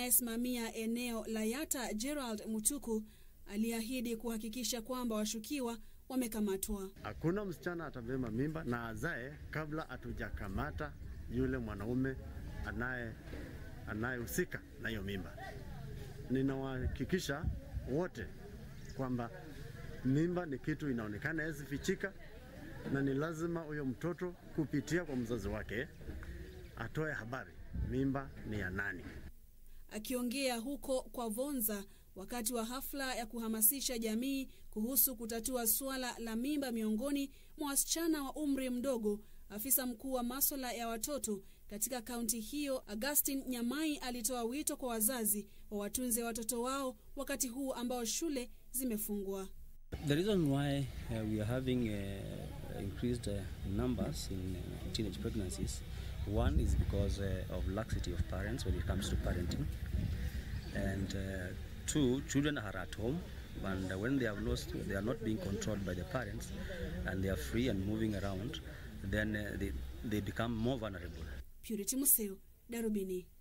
anayesimamia eneo la Yatta Gerald Mutuku aliahidi kuhakikisha kwamba washukiwa wamekamatwa. Hakuna msichana atabeba mimba na azae kabla hatujakamata yule mwanaume anaye anayehusika na hiyo mimba. Ninawahakikisha wote kwamba mimba ni kitu inaonekana yasifichika, na ni lazima huyo mtoto kupitia kwa mzazi wake atoe habari mimba ni ya nani. Akiongea huko kwa Vonza wakati wa hafla ya kuhamasisha jamii kuhusu kutatua suala la mimba miongoni mwa wasichana wa umri mdogo, afisa mkuu wa maswala ya watoto katika kaunti hiyo Augustine Nyamai alitoa wito kwa wazazi wa watunze watoto wao wakati huu ambao shule zimefungwa. The reason why uh, we are having uh, increased uh, numbers in uh, teenage pregnancies, one is because uh, of laxity of parents when it comes to parenting, and uh, two, children are at home, and uh, when they have lost, they are not being controlled by the parents, and they are free and moving around, then uh, they, they become more vulnerable. Purity Museo, Darubini.